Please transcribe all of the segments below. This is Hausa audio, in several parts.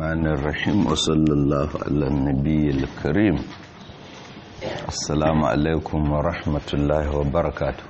الرحمن الرحيم وصلى الله على النبي الكريم السلام عليكم ورحمة الله وبركاته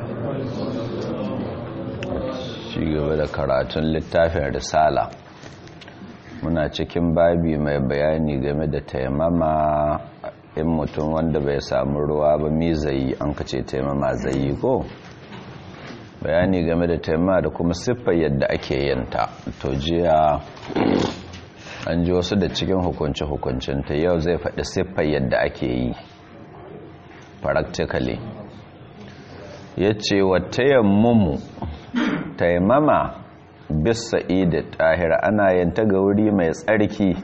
shi gaba da karatun littafin risala muna cikin babi mai bayani game da taimama in mutum wanda bai samu ruwa ba mi zai an kace taimama zai yi ko bayani game da taimama da kuma siffar yadda ake yanta to jiya an ji wasu da cikin hukunci-hukuncin ta yau zai faɗi siffar yadda ake yi practically ya ce wa tayammumu taimama bisa ida tahir ana yanta ga wuri mai tsarki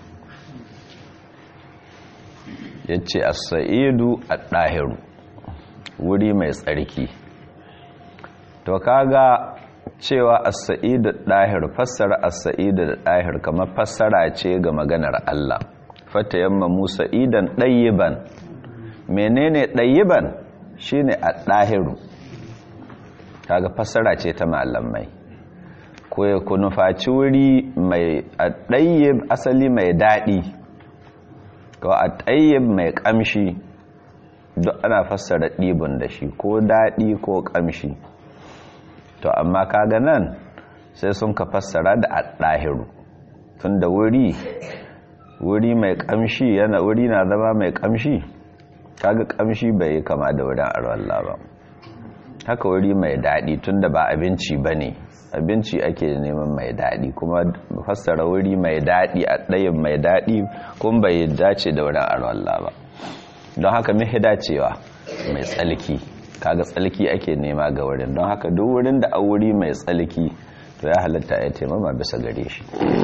ya ce a sa'idu a ɗahiru wuri mai tsarki to kaga cewa as-sa'idu dahir fassara as-sa'idu dahir kamar fassara ce ga maganar Allah fatayamma musa idan dayiban menene dayiban shine ad-dahiru kaga fassara ce ta malamai ko ya kunufaci wuri mai ad-dayyib asali mai dadi ko ad-dayyib mai kamshi duk ana fassara dibun da shi ko dadi ko kamshi to amma kaga nan sai sun ka fassara da ɗahiru tun da wuri wuri mai kamshi yana wuri na zama mai kamshi kaga kamshi bai yi kama da wurin arwalla ba haka wuri mai daɗi tun da ba abinci ba ne abinci ake neman mai daɗi kuma fassara wuri mai daɗi a ɗayin mai daɗi kuma bai dace da wurin arwalla ba don haka mihi dacewa mai tsalki kaga tsalki ake nema ga wurin don haka duk wurin da a wuri mai tsalki to ya halatta ya taimama bisa gare shi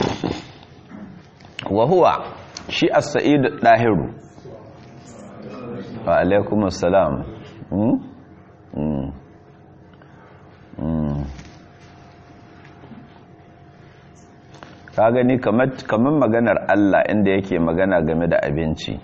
wahuwa shi as-sa'idu dahiru wa alaikum assalam ka gani kamar maganar Allah inda yake magana game da abinci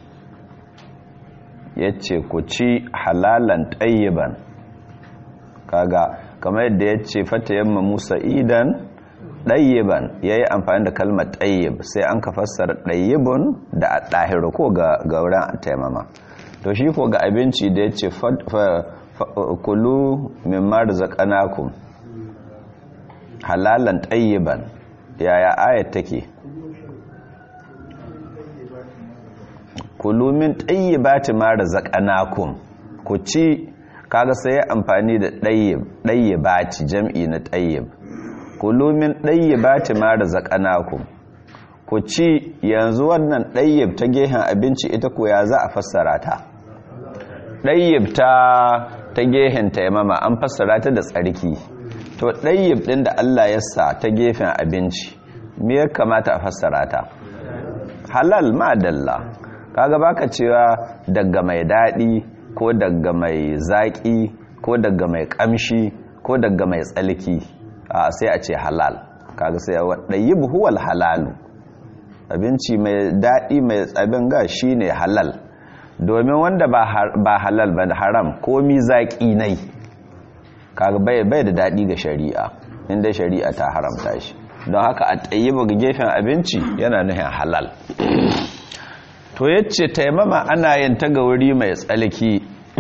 ya ce ku ci halalan ɗayyiban kaga kamar yadda ya ce fata yamma musa idan ɗayyiban ya yi amfani da kalmar ɗayyib sai an ka fassara ɗayyibun da a ɗahiru ko ga wurin taimama to shi ko ga abinci da ya ce kulu min marza ƙanakun halalan ɗayyiban yaya ayat take kulu min ɗayyibati ma razaqnakum ku ci kaga sai ya amfani da ɗayyib ɗayyibati jam'i na ɗayyib kulu min ɗayyibati ma razaqnakum ku ci yanzu wannan ɗayyib ta gehen abinci ita ko ya za a fassara ta ɗayyib ta ta gehen taimama an fassara ta da tsarki to ɗayyib ɗin da Allah ya sa ta gefen abinci me ya kamata a fassara ta halal ma dalla kaga baka cewa daga mai daɗi ko daga mai zaƙi ko daga mai ƙamshi ko daga mai tsalki a sai a ce halal kaga sai a waɗayi buhuwal halalu abinci mai daɗi mai tsabin ga shi ne halal domin wanda ba halal ba haram komi zaƙi nai kaga bai da daɗi ga shari'a inda shari'a ta haramta shi don haka a tsayi ga gefen abinci yana nuhin halal to yace taimama ana yin ta ga wuri mai tsalki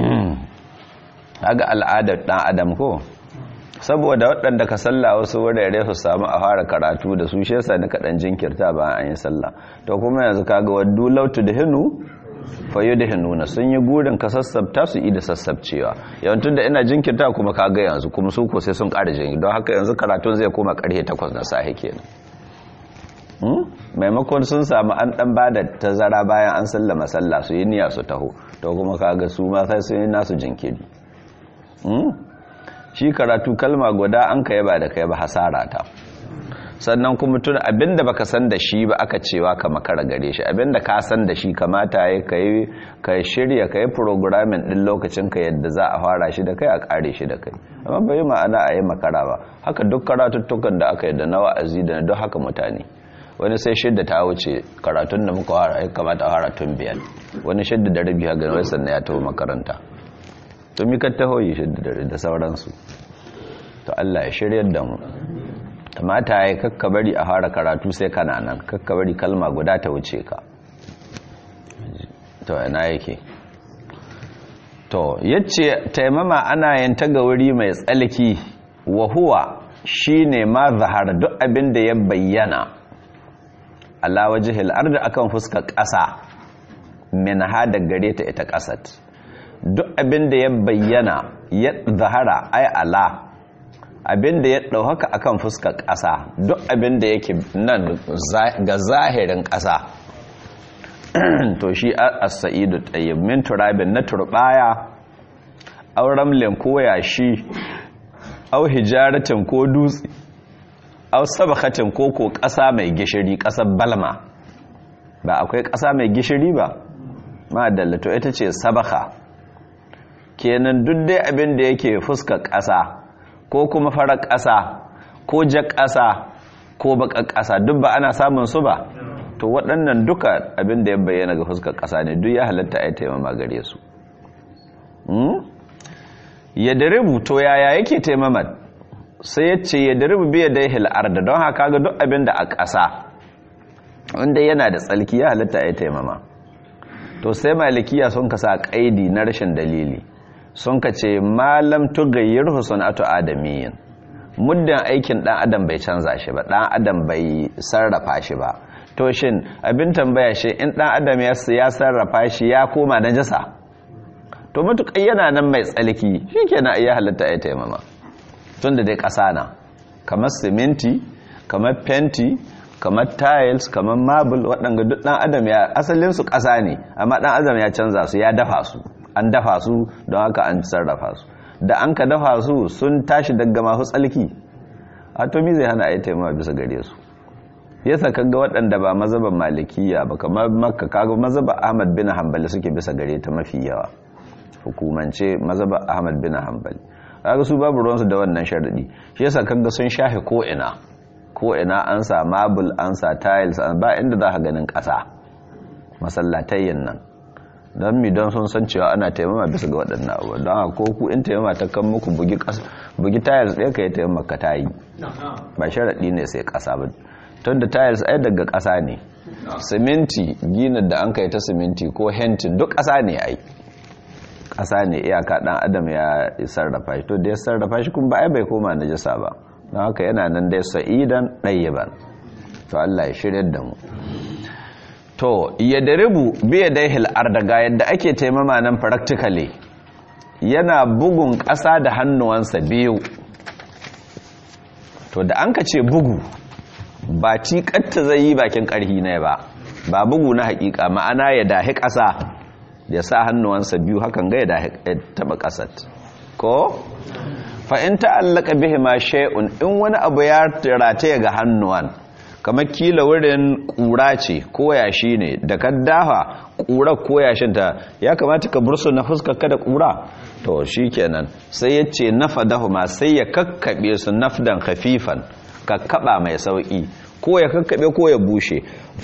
haga al'adar dan adam ko saboda waɗanda ka salla wasu wurare su samu a fara karatu da su shi yasa nika dan jinkirta ba an yi sallah to kuma yanzu kaga waddu lautu da hinu fayu da hinuna sun yi gurin ka sassabta su yi da sassabcewa yawancin da ina jinkirta kuma kaga yanzu kuma su ko sai sun ƙara jinki don haka yanzu karatun zai koma ƙarfe takwas na sahi kenan maimakon sun samu an dan ba da tazara bayan an sallama sallah su yi niyya su taho to kuma kaga su ma sai sun yi nasu jinkiri shi karatu kalma guda an kai ba da kai ba hasara ta sannan kuma tun abinda baka san da shi ba aka cewa ka makara gare shi abinda ka san da shi kamata ya kai ka shirya kai programming din lokacin ka yadda za a fara shi da kai a kare shi da kai amma bai ma'ana a yi makara ba haka duk karatuttukan da aka yi da na wa'azi da na duk haka mutane wani sai shidda ta wuce karatun da muka fara ya kamata a fara tun biyar wani shidda da rabi ha ganin sannan ya taho makaranta to mi ka taho yi shidda da da sauransu to Allah ya shiryar da mu mata ya kakka bari a fara karatu sai kana nan kakka bari kalma guda ta wuce ka to yana yake to yace taimama ana yin ta ga wuri mai tsalki wa huwa shine ma zahara duk abin da ya bayyana ala wajhil ardi akan fuskar ƙasa min hada gare ta ita ƙasat duk abin da ya bayyana ya zahara ai ala abin da ya ɗauhaka akan fuskar ƙasa duk abin da yake nan ga zahirin ƙasa to shi as-sa'idu tayyib min turabin na turbaya aw ramlin ko yashi aw hijaratin ko dutse aw sabakatin ko ko ƙasa mai gishiri ƙasar balma ba akwai ƙasa mai gishiri ba ma to ita ce sabaka kenan duk dai abin da yake fuskar ƙasa ko kuma farar ƙasa ko jar ƙasa ko baƙar ƙasa duk ba ana samun su ba to waɗannan duka abin da ya bayyana ga fuskar ƙasa ne duk ya halatta a yi taimama gare su ya daribu to yaya yake taimamar sai ya ce ya daribu biya da hil'ar da don haka ga duk abin da a ƙasa wanda yana da tsalki ya halatta a yi taimama to sai malikiya sun ka sa ƙaidi na rashin dalili sun ka ce malam tugayyar husunatu adamiyin muddin aikin ɗan adam bai canza shi ba ɗan adam bai sarrafa shi ba to shin abin tambaya shi in ɗan adam ya sarrafa shi ya koma na jasa to matuƙai yana nan mai tsalki shi ke na iya halitta ya taimama tun da dai ƙasa na kamar siminti kamar fenti kamar tiles kamar marble waɗanda duk ɗan adam ya asalinsu ƙasa ne amma ɗan adam ya canza su ya dafa su an dafa su don haka an sarrafa su da an ka dafa su sun tashi daga masu tsalki atomi zai hana a yi taimama bisa gare su yasa kaga waɗanda ba mazaban malikiya ba kamar makka kaga mazaban ahmad bin hanbali suke bisa gare ta mafi yawa hukumance mazaban ahmad bin hanbali kaga su babu ruwansu da wannan sharadi shi yasa kaga sun shafe ko ina ko ina an sa marble an sa tiles ba inda za ka ganin ƙasa masallatayyin nan don mi don sun san cewa ana taimama bisa ga waɗannan abuwa don haka ko ku in taimama ta kan muku bugi tiles ɗaya ka yi taimama ka ta yi ba sharaɗi ne sai ƙasa ba tun da tiles ai daga ƙasa ne siminti ginin da an kai ta siminti ko hentin duk ƙasa ne ai ƙasa ne iyaka ɗan adam ya sarrafa shi to da ya sarrafa shi kuma ba ai bai koma najasa ba don haka yana nan dai sa'idan ɗayyaban to Allah ya shirya da mu to ya daribu biya dai hil'ar daga yadda ake taimama nan practically yana bugun ƙasa da hannuwansa biyu to da an ka ce bugu ba cikatta zai yi bakin ƙarhi ne ba ba bugu na haƙiƙa ma'ana ya dahi ƙasa ya sa hannuwansa biyu hakan ga ya dahi taɓa ƙasar ko fa'in ta'allaka bihi ma shay'un in wani abu ya rataya ga hannuwan kamar kila wurin ƙura ce ko yashi ne da ka dafa ƙura ko yashinta ya kamata ka bursu na fuskar ka da ƙura to shi kenan sai ya ce nafa dahuma sai ya kakkaɓe su nafdan hafifan kakkaɓa mai sauƙi ko ya kakkaɓe ko ya bushe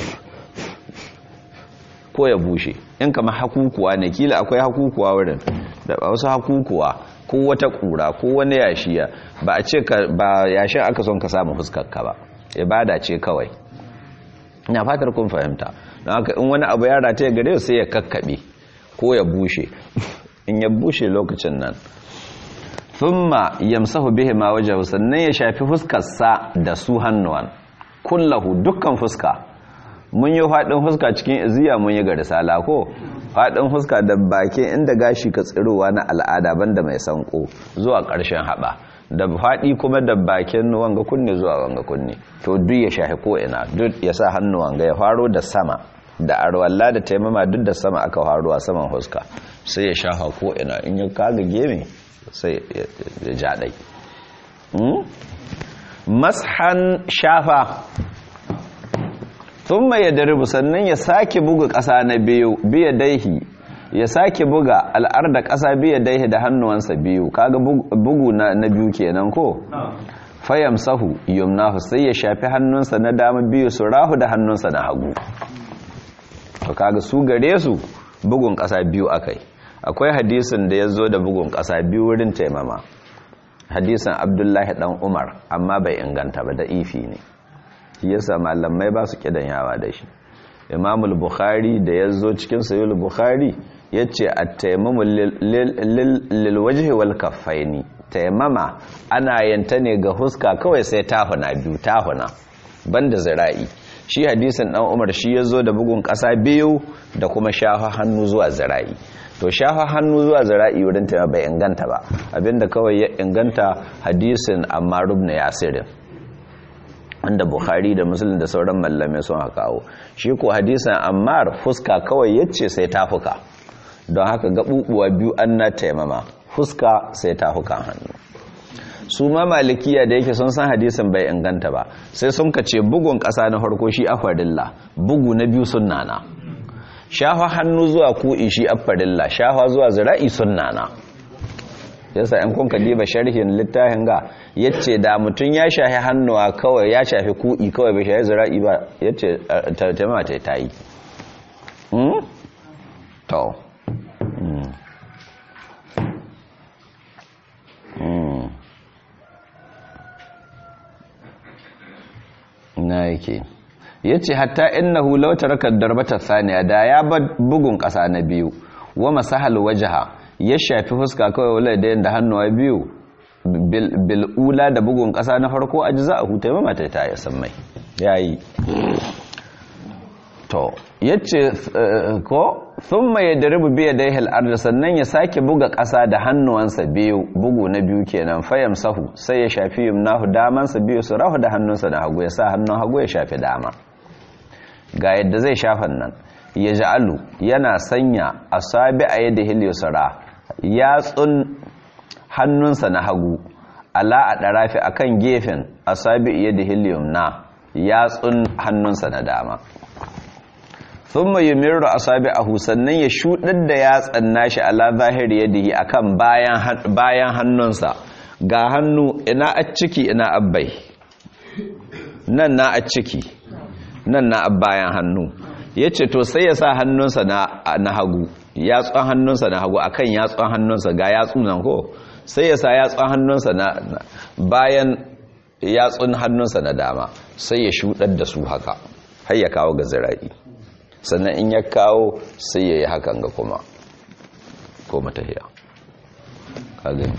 ko ya bushe in kama hakukuwa ne kila akwai hakukuwa wurin da wasu hakukuwa ko wata ƙura ko wani yashiya ba a ce ba yashin aka son ka samu fuskar ka ba ibada ce kawai ina fatar kun fahimta don haka in wani abu ya rata ya gare sai ya kakkaɓe ko ya bushe in ya bushe lokacin nan thumma yamsahu bihi ma wajhahu sannan ya shafi fuskarsa da su hannuwan kullahu dukkan fuska mun yi faɗin fuska cikin iziya mun yi ga risala ko faɗin fuska da bakin inda gashi ka tsirowa na al'ada banda mai sanko zuwa ƙarshen haɓa da faɗi kuma da bakin wanga kunne zuwa wanga kunne to duk ya shahi ko ina duk ya sa hannu wanga ya faro da sama da arwalla da taimama duk da sama aka faro a saman huska sai ya shafa ko ina in ya kaga geme sai ya jaɗai mashan shafa sun mai ya daribu sannan ya sake buga ƙasa na biyu biya daihi ya sake buga al'ar da ƙasa biya daihi da hannuwansa biyu kaga bugu na biyu kenan ko fayam sahu yumnahu sai ya shafi hannunsa na dama biyu su rahu da hannunsa na hagu to kaga su gare su bugun ƙasa biyu akai akwai hadisin da ya zo da bugun ƙasa biyu wurin taimama hadisin abdullahi dan umar amma bai inganta ba da ifi ne shi yasa malamai ba su kidan yawa da shi imamul bukhari da ya zo cikin sayul bukhari ya ce a taimamu lilwajihi wal kaffaini taimama ana yanta ne ga huska kawai sai tahuna biyu tahuna banda zira'i shi hadisin dan umar shi ya zo da bugun ƙasa biyu da kuma shafa hannu zuwa zira'i to shafa hannu zuwa zira'i wurin ta bai inganta ba abinda kawai ya inganta hadisin amma rubna yasirin wanda bukhari da muslim da sauran mallamai sun kawo shi ko hadisin ammar fuska kawai yace sai tafuka don haka gabubuwa biyu an na taimama fuska sai tafukan hannu su ma malikiya da yake sun san hadisin bai inganta ba sai sun kace bugun ƙasa na farko shi afarilla bugu na biyu sunnana shafa hannu zuwa ku'i shi afarilla shafa zuwa zira'i sunnana yasa in kun diba sharhin littafin ga yace da mutum ya shafi hannuwa kawai ya shafi ku'i kawai bai shafi zira'i ba yace tarjama ta tayi hmm to na yake ya ce hatta innahu law taraka darbata thaniya da ya bar bugun ƙasa na biyu wa masahal wajha ya shafi fuska kawai wala da yanda hannuwa biyu bil ula da bugun ƙasa na farko ajza'ahu taimama ta ta yasan mai yayi to yace ko thumma yadribu bi yadayhi al-ard sannan ya sake buga ƙasa da hannuwansa biyu bugu na biyu kenan fayam sahu sai ya shafi yumnahu damansa biyu su rahu da hannunsa na hagu ya sa hannun hagu ya shafi dama ga yadda zai shafan nan ya ja'alu yana sanya asabi a yadda hilyusara yatsun hannunsa na hagu ala a ɗarafi akan gefen asabi yadda hilyumna yatsun hannunsa na dama sun mai yumiru a sabi a sannan ya shuɗar da yatsan nashi ala zahiri yadihi akan bayan hannunsa ga hannu ina a ciki ina abbai nan na a ciki nan na bayan hannu ya ce to sai ya sa hannunsa na hagu yatsun hannunsa na hagu akan yatsun hannunsa ga yatsu nan ko sai ya sa yatsun hannunsa na bayan yatsun hannunsa na dama sai ya shuɗar da su haka har ya kawo ga zira'i sannan in ya kawo sai ya yi hakan ga kuma ko matahiya kagani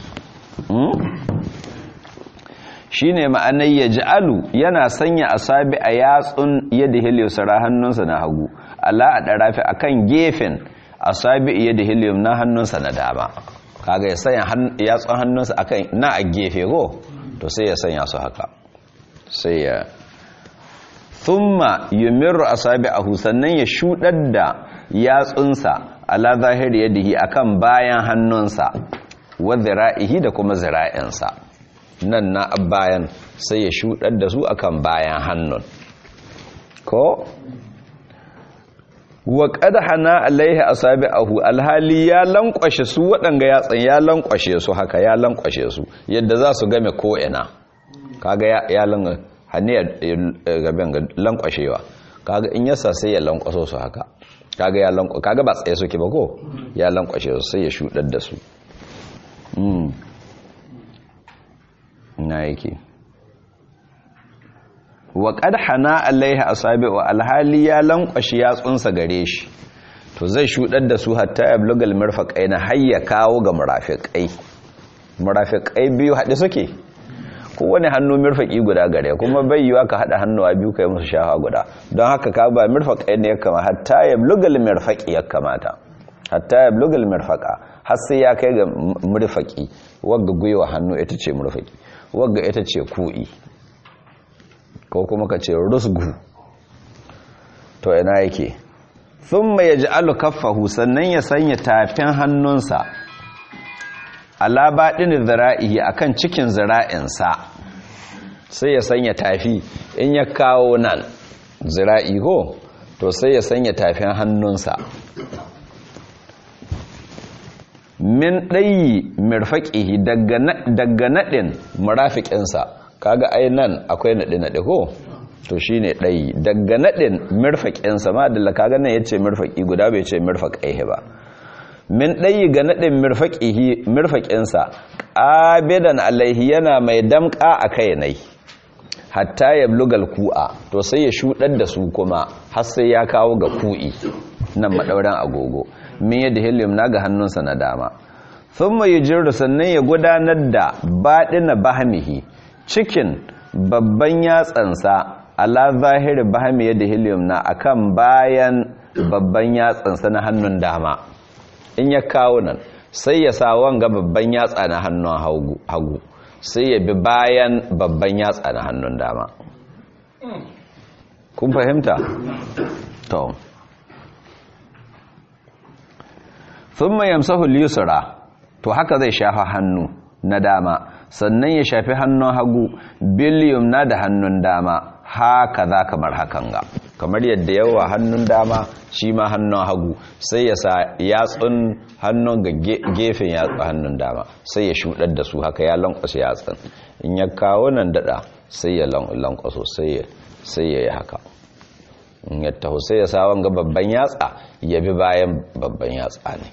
shi ne ma'anai ya ji'alu yana sanya asabi a yatsun yadda hiliyosara hannunsa na hagu ala a ɗarafi a kan gefen asabi yadda hiliyom na hannunsa na dama kaga ya sanya yatsun hannunsa a kan na a gefe ko to sai ya sanya su haka sai ya thumma yumirru asabi'ahu sannan ya shudar da yatsunsa ala zahiri yadihi akan bayan hannunsa wa zira'ihi da kuma zira'insa nan na bayan sai ya shudar da su akan bayan hannun ko wa qad hana alaihi asabi'ahu alhali ya lankwashe su waɗanga yatsan ya lankwashe su haka ya lankwashe su yadda za su game ko ina kaga ya lankwashe hannu gaben ga lankwashewa kaga in yasa sai ya lankwaso su haka kaga ya lankwa kaga ba tsaye suke ba ko ya lankwashe su sai ya shudar da su na yake wa qad hana alaiha asabi'u alhali ya lankwashe yatsunsa gare shi to zai shudar da su hatta yablugal mirfaqaina hayya kawo ga murafiqai murafiqai biyu hade suke kowane hannu mirfaƙi guda gare kuma bai yiwa ka haɗa hannuwa biyu kai musu shafa guda don haka ka ba mirfaƙai ne ya kama hatta ya blugal mirfaƙi ya kamata hatta ya blugal mirfaƙa har sai ya kai ga mirfaƙi wagga gwiwa hannu ita ce mirfaƙi wagga ita ce ku'i ko kuma ka ce rusgu to ina yake sun mai ji alu kaffahu sannan ya sanya tafin hannunsa ala baɗin zira'ihi a kan cikin zira'insa sai ya sanya tafi in ya kawo nan zira'i ko to sai ya sanya tafin hannunsa min ɗayi mirfaƙihi daga naɗin murafiƙinsa kaga ai nan akwai naɗe-naɗe ko to shi ne ɗayi daga naɗin mirfaƙinsa ma da kaga nan ya ce mirfaƙi guda bai ce mirfaƙaihe ba min ɗayi ga naɗin mirfaƙinsa ƙabidan alaihi yana mai damƙa a kai nai hatta ya blugal ku'a to sai ya shuɗar da su kuma har sai ya kawo ga ku'i nan maɗauran agogo min yadda helium na ga hannunsa na dama sun mai jiru sannan ya gudanar da baɗina bahamihi cikin babban yatsansa ala zahiri bahami yadda helium na akan bayan babban yatsansa na hannun dama in ya kawo nan sai ya sa wanga babban yatsa na hannun hagu sai ya bi bayan babban yatsa na hannun dama kun fahimta? to sun mai yamsahul yusra to haka zai shafa hannu na dama sannan ya shafi hannun hagu biliyum na da hannun dama haka za kamar hakan ga kamar yadda yawa hannun dama shi ma hannun hagu sai ya sa yatsun hannun ga gefen yatsun hannun dama sai ya shudar da su haka ya lankwasa yatsun in ya kawo nan dada sai ya lankwaso sai ya yi haka in ya taho sai ya sa wanga babban yatsa ya bi bayan babban yatsa ne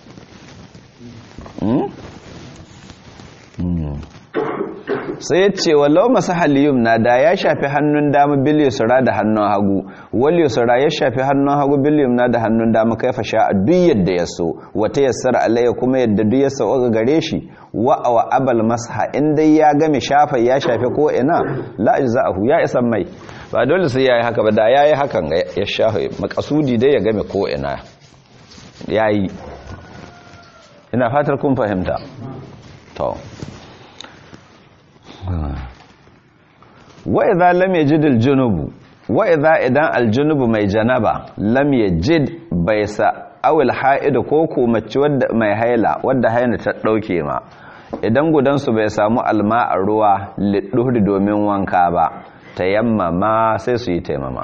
sai ya ce walau masu haliyum na da ya shafi hannun dama bil yusra da hannun hagu wal yusra ya shafi hannun hagu bil yumna da hannun dama kaifa sha duk yadda ya so wata yassara alayya kuma yadda duk ya sauka gare shi wa wa abal masha in dai ya game shafa ya shafi ko ina la ajza'ahu ya isa mai ba dole sai yayi haka ba da yayi hakan ya shafa makasudi dai ya game ko ina yayi ina fatar kun fahimta to wa idza lam yajid al-junubu wa idza idan al-junubu mai janaba lam yajid bai sa awil ha'id ko ko mace wadda mai haila wadda haina ta dauke ma idan gudan su bai samu alma a ruwa lidduhri domin wanka ba tayammama sai su yi taimama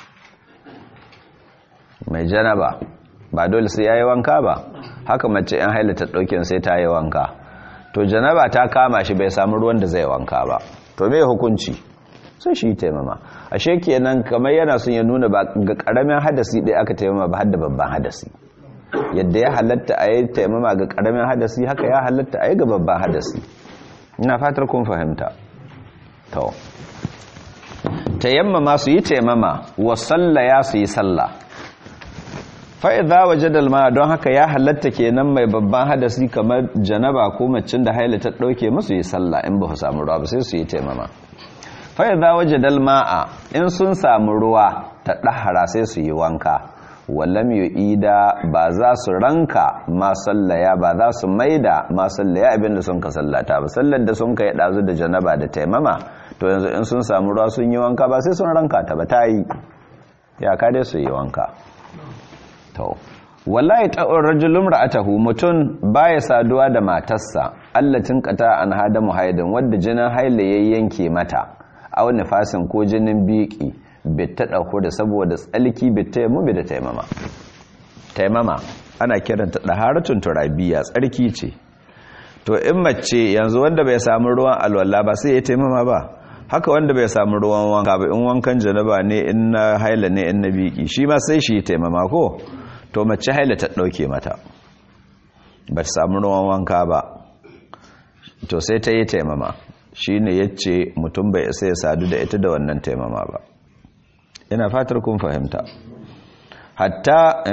mai janaba ba dole sai yayi wanka ba haka mace in haila ta dauke sai ta yi wanka to janaba ta kama shi bai samu ruwan da zai wanka ba to me hukunci sai shi taimama ashe kenan kamar yana son ya nuna ba ga karamin hadasi dai aka taimama ba hadda babban hadasi yadda ya halatta a yi taimama ga karamin hadasi haka ya halatta a yi ga babban hadasi ina fatar kun fahimta to tayammama su yi taimama wa sallaya su yi sallah fa'iza waje dalma don haka ya halatta kenan mai babban hadasi kamar janaba ko macin da haila ta ɗauke musu yi sallah in ba su samu ruwa ba sai su yi taimama fa'iza waje dalma'a in sun samu ruwa ta ɗahara sai su yi wanka wallam yi ida ba za su ranka ma sallaya ba za su maida ma sallaya abinda sun ka sallata ba sallar da sun ka yi ɗazu da janaba da taimama to yanzu in sun samu ruwa sun yi wanka ba sai sun ranka ta ba ta yi ya ka dai su yi wanka to wallahi ta'ur rajulun ra'atahu mutun baya saduwa da matarsa allatin qata an hada muhaidin wadda jinin haila yanke mata aw nifasin ko jinin biki bitta dauko da saboda tsalki bitta mu bi da taimama taimama ana kiranta daharatun turabiya tsarki ce to in mace yanzu wanda bai samu ruwan alwala ba sai ya taimama ba haka wanda bai samu ruwan wanka ba in wankan janaba ne in na haila ne in na biki shi ma sai shi taimama ko to mace haila ta dauke mata ba ta samu ruwan wanka ba to sai ta yi taimama shi ne ya ce mutum bai isa ya sadu da ita da wannan taimama ba ina fatar kun fahimta hatta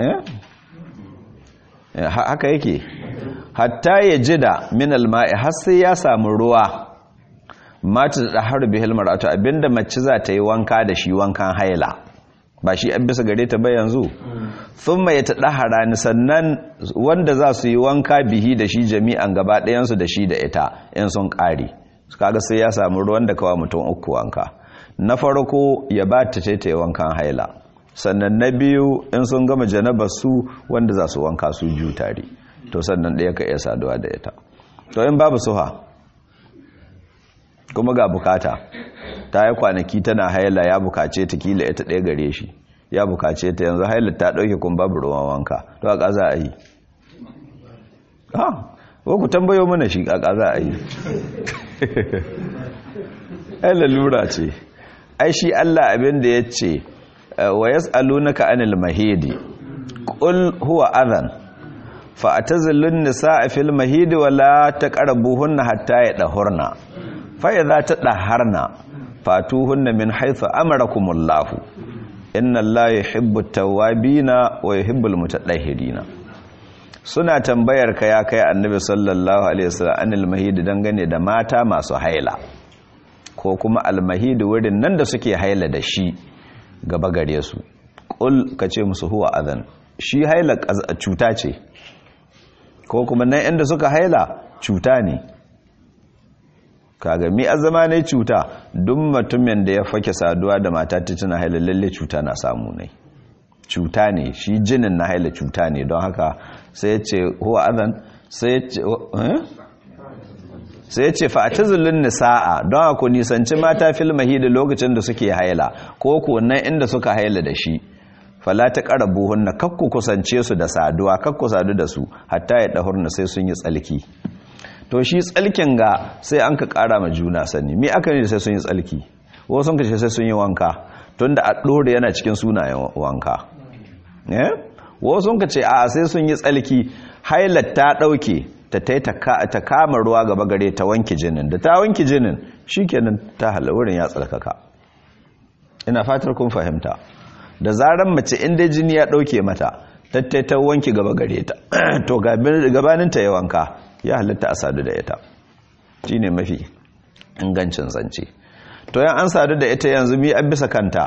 eh haka yake hatta ya jida min alma'i har sai ya samu ruwa mata da har bihil mar'atu abinda mace za ta yi wanka da shi wankan haila ba shi an bisa gare ta ba yanzu thumma ya tadahara ni sannan wanda za su yi wanka bihi da shi jami'an gaba ɗayan su da shi da ita in sun ƙare kaga sai ya samu ruwan da kawa mutum uku wanka na farko ya ba ta ce ta yi wankan haila sannan na biyu in sun gama janabar su wanda za su wanka su biyu tare to sannan ɗaya ka iya saduwa da ita to in babu suha kuma ga bukata ta yi kwanaki tana haila ya bukace ta kila ita ɗaya gare shi ya bukace ta yanzu haila ta ɗauke kun babu ruwan wanka to a ƙaza a yi ha ku tambayo mana shi a ƙaza a yi ai lalura ce ai shi allah abin da ya ce wa yas'alunaka anil mahidi qul huwa adhan fa atazilun nisaa fil mahid wala taqrabuhunna hatta yadahurna fa idza tadaharna fatuhunna min haythu amarakumullahu inna allaha yuhibbu at-tawwabina wa yuhibbul mutatahhirina suna tambayar ka ya kai annabi sallallahu alaihi wasallam anil mahid dangane da mata masu haila ko kuma almahid wurin nan da suke haila da shi gaba gare su qul kace musu huwa adhan shi haila cuta ce ko kuma nan inda suka haila cuta ne kaga mi azama ne cuta duk mutumin da ya fake saduwa da mata ta tana haila lalle cuta na samu ne cuta ne shi jinin na haila cuta ne don haka sai ya ce huwa adhan sai ya ce sai ya ce fa'atazulun nisa'a don haka nisanci mata fil mahidi lokacin da suke haila ko ko nan inda suka haila da shi fala ta qarabuhunna kakku kusance su da saduwa kakku sadu da su hatta ya dahurna sai sun yi tsalki to shi tsalkin ga sai an ka kara ma juna sani me aka ne sai sun yi tsalki wasu sun kace sai sun yi wanka tunda a dore yana cikin sunayen wanka eh wasu sun kace a sai sun yi tsalki hailat ta dauke ta tai ta kama ruwa gaba gare ta wanki jinin da ta wanki jinin shikenan ta hala wurin ya tsalkaka ina fatar kun fahimta da zaran mace inda jini ya dauke mata tattai ta wanki gaba gare ta to gabanin ta ya wanka ya halitta a sadu da ita shi ne mafi ingancin zance to yan an sadu da ita yanzu mi an bisa kanta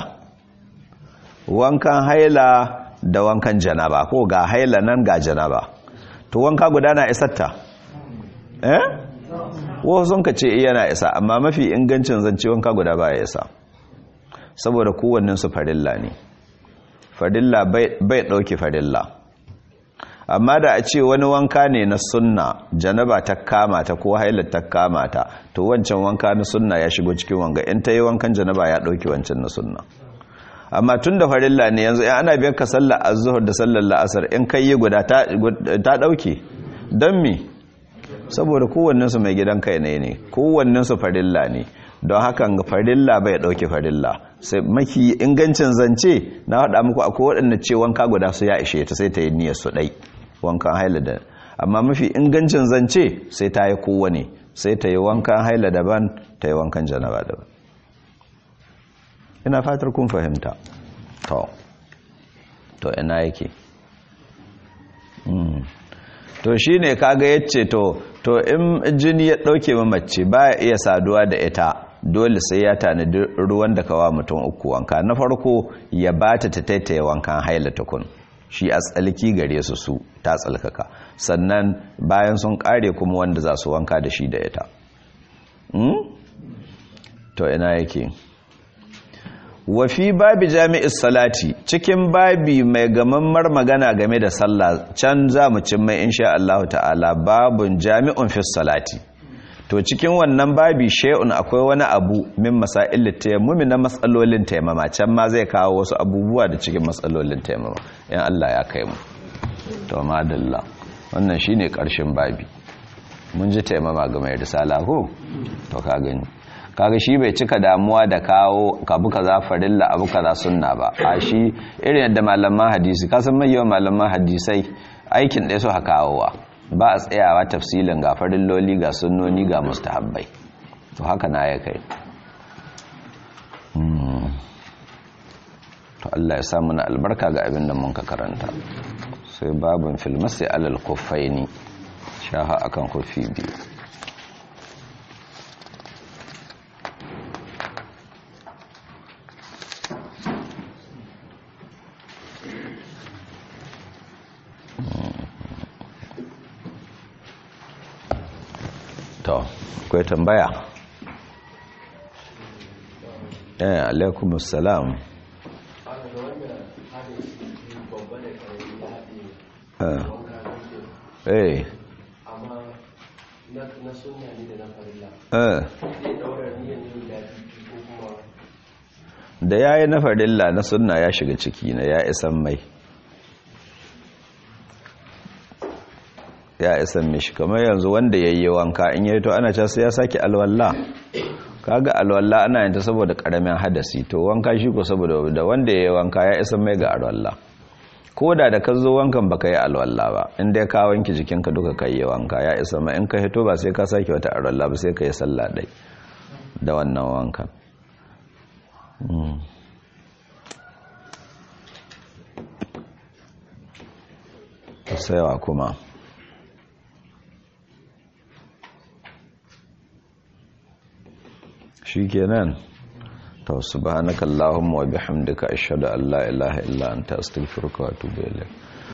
wankan haila da wankan janaba ko ga haila nan ga janaba to wanka guda na isatta eh wasu sun ka ce yana isa amma mafi ingancin zance wanka guda ba ya isa saboda kowanninsu farilla ne farilla bai ɗauki farilla amma da a ce wani wanka ne na sunna janaba ta kama ta ko hailar ta kama ta to wancan wanka na sunna ya shigo cikin wanga in ta yi wankan janaba ya ɗauki wancan na sunna amma tun da farilla ne yanzu in ana biyar ka sallar azuhur da sallar la'asar in kai yi guda ta ɗauke don me saboda kowanninsu mai gidan kai ne ne kowanninsu farilla ne don hakan farilla bai ɗauke farilla sai maki ingancin zance na haɗa muku akwai waɗanda ce wanka guda su ya ishe ta sai ta yi niyyar su ɗai wankan haila da amma mafi ingancin zance sai ta yi kowane sai ta yi wankan haila daban ta yi wankan janaba daban ina fatar kun fahimta to to ina yake to shi ne kaga yace to to in jini ya ɗauke mamace ba ya iya saduwa da ita dole sai ya tanadi ruwan da kawa mutum uku wanka na farko ya bata ta taitaye wankan haila tukun shi a tsalki gare su su ta tsalkaka sannan bayan sun kare kuma wanda za su wanka da shi da ita to ina yake wafi babi jami'is salati cikin babi mai gamammar magana game da sallah can za mu cin mai insha Allah ta'ala babun jami'un fi salati to cikin wannan babi shay'un akwai wani abu min masail tayammumi na matsalolin taimama can ma zai kawo wasu abubuwa da cikin matsalolin taimama in Allah ya kai mu to madalla wannan shine karshen babi mun ji taimama ga mai risala ko to ka gani kaga shi bai cika damuwa da kawo kabu kaza farilla abu kaza sunna ba a shi irin yadda malaman hadisi kasan mai yawan malaman hadisai aikin ɗaya su kawowa ba a tsayawa tafsilin ga farilloli ga sunnoni ga mustahabbai to haka na ya kai to Allah ya samu na albarka ga abin da mun ka karanta sai babin filmasi alal kuffaini shaha akan kufi biyu to akwai tambaya eh alaikum assalam eh amma na sunna ne da na farilla eh zai daura niyyar yin daɗi ko kuma da yayi na farilla na sunna ya shiga ciki na ya isan mai ya isan mishi kamar yanzu wanda yayi wanka in yayi to ana cewa sai ya saki alwala kaga alwala ana yin ta saboda karamin hadasi to wanka shi ko saboda da wanda yayi wanka ya isan mai ga alwala ko da da ka zo wankan baka yi alwala ba in dai ka wanki jikinka duka ka yi wanka ya isa ma in ka hito ba sai ka sake wata alwala ba sai ka yi sallah dai da wannan wankan saiwa kuma shi kenan to subhanakallahumma wa bihamdika ashhadu an la ilaha illa anta astaghfiruka wa atubu ilayk